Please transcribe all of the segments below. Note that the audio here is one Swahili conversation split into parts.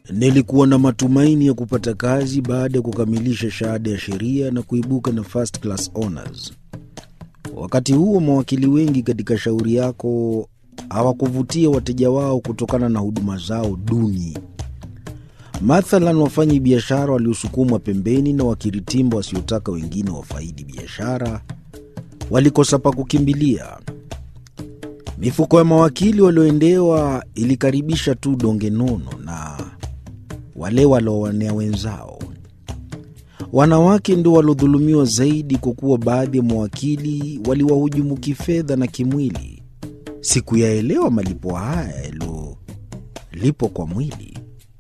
Nilikuwa na matumaini ya kupata kazi baada ya kukamilisha shahada ya sheria na kuibuka na first class honors. Wakati huo mawakili wengi katika shauri yako hawakuvutia wateja wao kutokana na huduma zao duni. Mathalan, wafanyi biashara waliosukumwa pembeni na wakiritimba wasiotaka wengine wafaidi biashara walikosa pa kukimbilia. Mifuko ya mawakili walioendewa ilikaribisha tu donge nono na wale waliowanea wenzao. Wanawake ndio waliodhulumiwa zaidi, kwa kuwa baadhi ya mawakili waliwahujumu kifedha na kimwili. Sikuyaelewa malipo haya yaliyolipwa kwa mwili.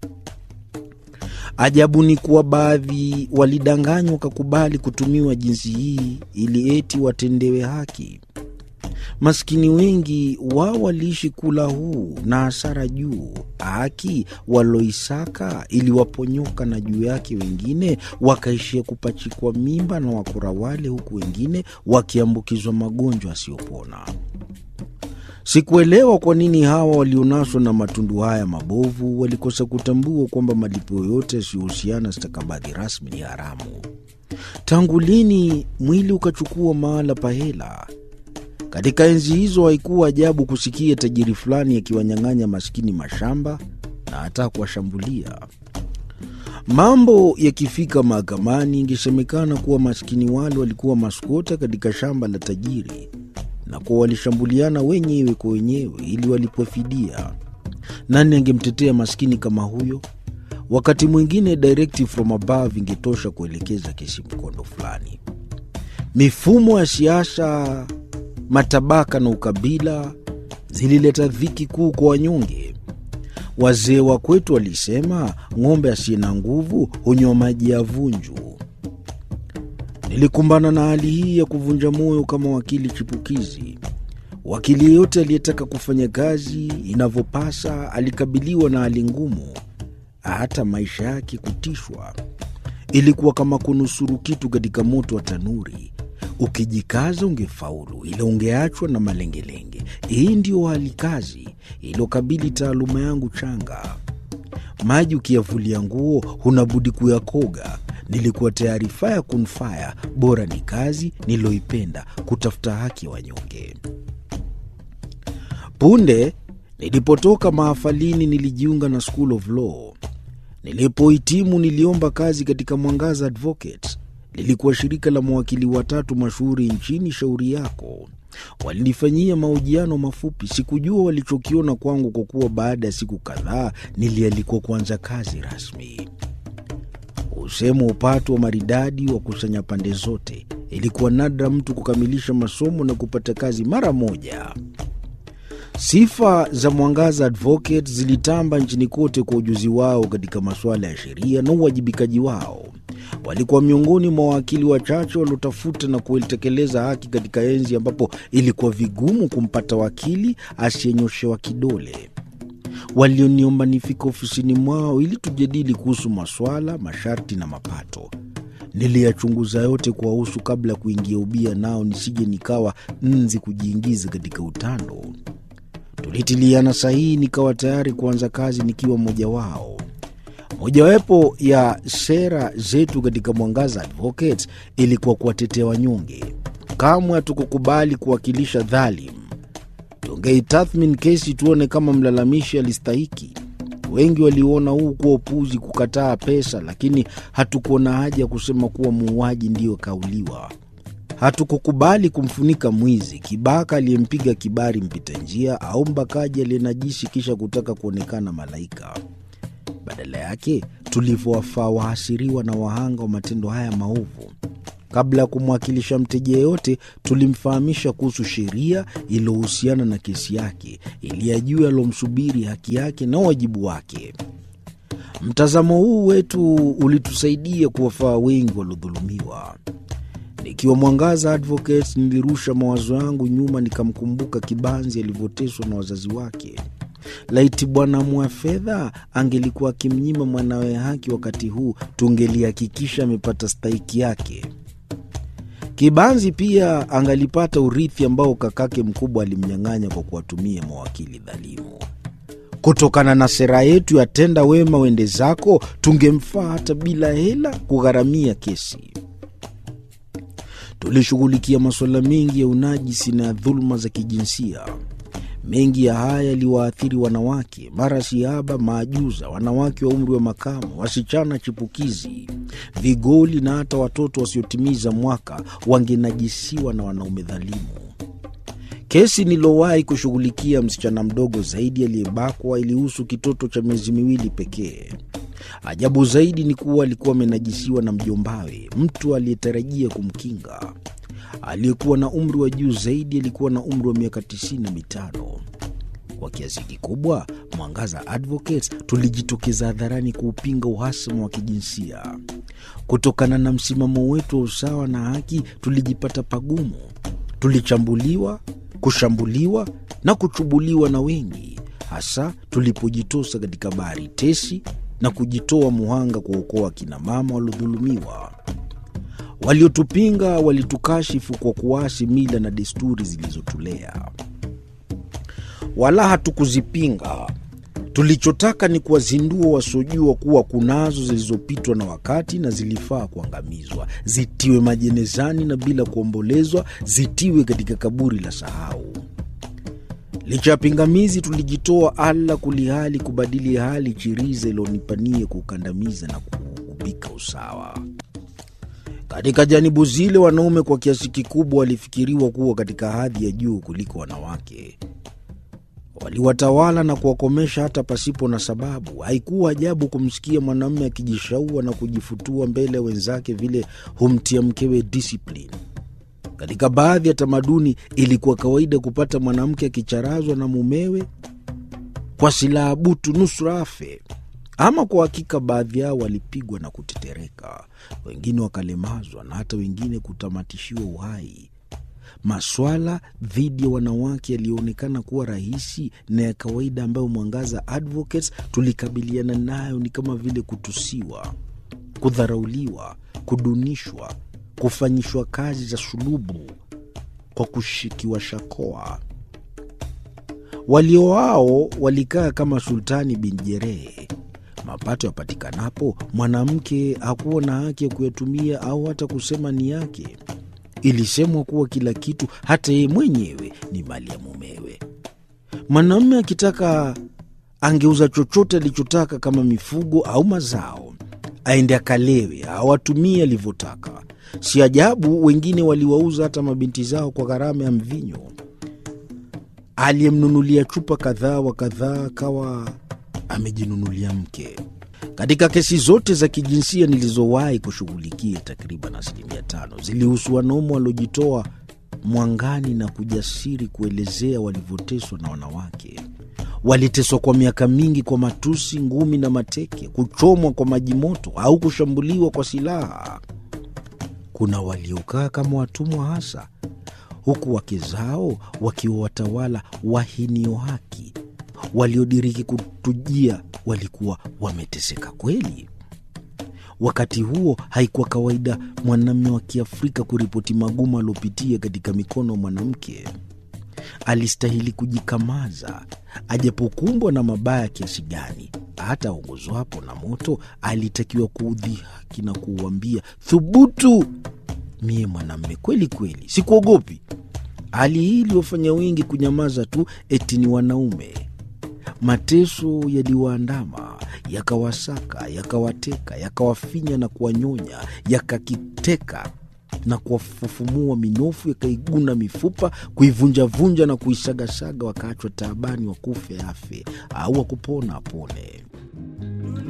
Ajabu ni kuwa baadhi walidanganywa wakakubali kutumiwa jinsi hii ili eti watendewe haki. Maskini wengi wao waliishi kula huu na hasara juu. Haki waloisaka iliwaponyoka na juu yake wengine wakaishia kupachikwa mimba na wakora wale, huku wengine wakiambukizwa magonjwa yasiyopona. Sikuelewa kwa nini hawa walionaswa na matundu haya mabovu walikosa kutambua kwamba malipo yoyote yasiyohusiana stakabadhi rasmi ni haramu. Tangu lini mwili ukachukua mahala pa hela? Katika enzi hizo haikuwa ajabu kusikia tajiri fulani akiwanyang'anya maskini mashamba na hata kuwashambulia. Mambo yakifika mahakamani, ingesemekana kuwa maskini wale walikuwa maskota katika shamba la tajiri na kuwa walishambuliana wenyewe kwa wenyewe ili walipwe fidia. Nani angemtetea maskini kama huyo? Wakati mwingine directive from above ingetosha kuelekeza kesi mkondo fulani. Mifumo ya siasa matabaka na ukabila zilileta dhiki kuu kwa wanyonge. Wazee wa kwetu walisema ng'ombe asiye na nguvu hunywa maji ya vunju. Nilikumbana na hali hii ya kuvunja moyo kama wakili chipukizi. Wakili yeyote aliyetaka kufanya kazi inavyopasa alikabiliwa na hali ngumu, hata maisha yake kutishwa. Ilikuwa kama kunusuru kitu katika moto wa tanuri. Ukijikaza ungefaulu, ila ungeachwa na malengelenge. Hii ndiyo hali kazi iliyokabili taaluma yangu changa. Maji ukiyavulia nguo hunabudi kuyakoga. Nilikuwa tayari faya kunfaya, bora ni kazi niloipenda, kutafuta haki ya wanyonge. Punde nilipotoka mahafalini, nilijiunga na School of Law. Nilipohitimu niliomba kazi katika Mwangaza Advocates. Lilikuwa shirika la mawakili watatu mashuhuri nchini. Shauri yako walinifanyia mahojiano mafupi. Sikujua walichokiona kwangu, kwa kuwa baada ya siku kadhaa nilialikwa kuanza kazi rasmi. Usemo upatu wa maridadi wa kusanya pande zote. Ilikuwa nadra mtu kukamilisha masomo na kupata kazi mara moja. Sifa za Mwangaza Advocates zilitamba nchini kote kwa ujuzi wao katika masuala ya sheria na uwajibikaji wao. Walikuwa miongoni mwa wawakili wachache waliotafuta na kuitekeleza haki katika enzi ambapo ilikuwa vigumu kumpata wakili asiyenyoshewa kidole. Walioniomba nifika ofisini mwao ili tujadili kuhusu maswala, masharti na mapato. Niliyachunguza yote kuwahusu kabla ya kuingia ubia nao, nisije nikawa nzi kujiingiza katika utando. Tulitiliana sahihi, nikawa tayari kuanza kazi nikiwa mmoja wao. Mojawapo ya sera zetu katika Mwangaza Advocates ilikuwa kuwatetea wanyonge. Kamwe hatukukubali kuwakilisha dhalim. Tungeitathmini kesi tuone kama mlalamishi alistahiki. Wengi waliona huu kuwa upuzi, kukataa pesa, lakini hatukuona haja ya kusema kuwa muuaji ndiyo kauliwa. Hatukukubali kumfunika mwizi, kibaka aliyempiga kibari mpita njia, au mbakaji aliyenajisi kisha kutaka kuonekana malaika. Badala yake tulivyowafaa wahasiriwa na wahanga wa matendo haya maovu. Kabla ya kumwakilisha mteja yeyote, tulimfahamisha kuhusu sheria iliyohusiana na kesi yake, ili ajue alomsubiri haki yake na wajibu wake. Mtazamo huu wetu ulitusaidia kuwafaa wengi waliodhulumiwa. Nikiwa Mwangaza Advocates, nilirusha mawazo yangu nyuma, nikamkumbuka Kibanzi alivyoteswa na wazazi wake. Laiti Bwana mwa fedha angelikuwa akimnyima mwanawe haki wakati huu, tungelihakikisha amepata stahiki yake. Kibanzi pia angalipata urithi ambao kakake mkubwa alimnyang'anya kwa kuwatumia mawakili dhalimu. Kutokana na sera yetu ya tenda wema wende zako, tungemfaa hata bila hela kugharamia kesi. Tulishughulikia masuala mengi ya unajisi na dhuluma za kijinsia. Mengi ya haya yaliwaathiri wanawake, mara siaba, maajuza, wanawake wa umri wa makamu, wasichana chipukizi, vigoli na hata watoto wasiotimiza mwaka wangenajisiwa na wanaume dhalimu. Kesi niliyowahi kushughulikia msichana mdogo zaidi aliyebakwa ilihusu kitoto cha miezi miwili pekee. Ajabu zaidi ni kuwa alikuwa amenajisiwa na mjombawe, mtu aliyetarajia kumkinga. Aliyekuwa na umri wa juu zaidi alikuwa na umri wa miaka tisini na mitano. Kwa kiasi kikubwa, Mwangaza Advocates tulijitokeza hadharani kuupinga uhasama wa kijinsia. Kutokana na msimamo wetu wa usawa na haki, tulijipata pagumu. Tulichambuliwa, kushambuliwa na kuchubuliwa na wengi, hasa tulipojitosa katika bahari tesi na kujitoa muhanga kuokoa akina mama waliodhulumiwa. Waliotupinga walitukashifu kwa kuasi mila na desturi zilizotulea, wala hatukuzipinga. Tulichotaka ni kuwazindua wasiojua kuwa kunazo zilizopitwa na wakati na zilifaa kuangamizwa, zitiwe majenezani na bila kuombolezwa, zitiwe katika kaburi la sahau. Licha ya pingamizi, tulijitoa ala kulihali kubadili hali chiriza ilionipanie kuukandamiza na kuubika usawa. Katika janibu zile, wanaume kwa kiasi kikubwa walifikiriwa kuwa katika hadhi ya juu kuliko wanawake. Waliwatawala na kuwakomesha hata pasipo na sababu. Haikuwa ajabu kumsikia mwanamume akijishaua na kujifutua mbele ya wenzake vile humtia mkewe discipline. Katika baadhi ya tamaduni ilikuwa kawaida kupata mwanamke akicharazwa na mumewe kwa silaha butu nusura afe. Ama kwa hakika, baadhi yao walipigwa na kutetereka, wengine wakalemazwa na hata wengine kutamatishiwa uhai. Maswala dhidi ya wanawake yaliyoonekana kuwa rahisi na ya kawaida ambayo Mwangaza Advocates tulikabiliana nayo ni kama vile kutusiwa, kudharauliwa, kudunishwa, kufanyishwa kazi za sulubu kwa kushikiwa shakoa. Walio wao walikaa kama Sultani bin Jerehe. Mapato yapatikanapo, mwanamke hakuwa na haki ya kuyatumia au hata kusema ni yake. Ilisemwa kuwa kila kitu, hata yeye mwenyewe, ni mali ya mumewe. Mwanamume akitaka angeuza chochote alichotaka, kama mifugo au mazao, aende akalewe au atumie alivyotaka. Si ajabu wengine waliwauza hata mabinti zao kwa gharama ya mvinyo. Aliyemnunulia chupa kadhaa wa kadhaa akawa amejinunulia mke. Katika kesi zote za kijinsia nilizowahi kushughulikia, takriban asilimia tano zilihusu wanaume waliojitoa mwangani na kujasiri kuelezea walivyoteswa na wanawake. Waliteswa kwa miaka mingi kwa matusi, ngumi na mateke, kuchomwa kwa maji moto au kushambuliwa kwa silaha. Kuna waliokaa kama watumwa hasa, huku wake zao wakiwa watawala wahinio haki. Waliodiriki kutujia walikuwa wameteseka kweli. Wakati huo haikuwa kawaida mwanamume wa Kiafrika kuripoti magumu aliopitia katika mikono ya mwanamke. Alistahili kujikamaza, ajapokumbwa na mabaya kiasi gani. Hata aongozwapo na moto, alitakiwa kuudhihaki na kuuambia, thubutu, mie mwanamume kweli kweli, sikuogopi. Hali hii iliwafanya wengi kunyamaza tu, eti ni wanaume. Mateso yaliwaandama, yakawasaka, yakawateka, yakawafinya na kuwanyonya, yakakiteka na kuwafufumua minofu, yakaiguna mifupa, kuivunjavunja na kuisagasaga, wakaachwa taabani, wakufe afe au wakupona apone.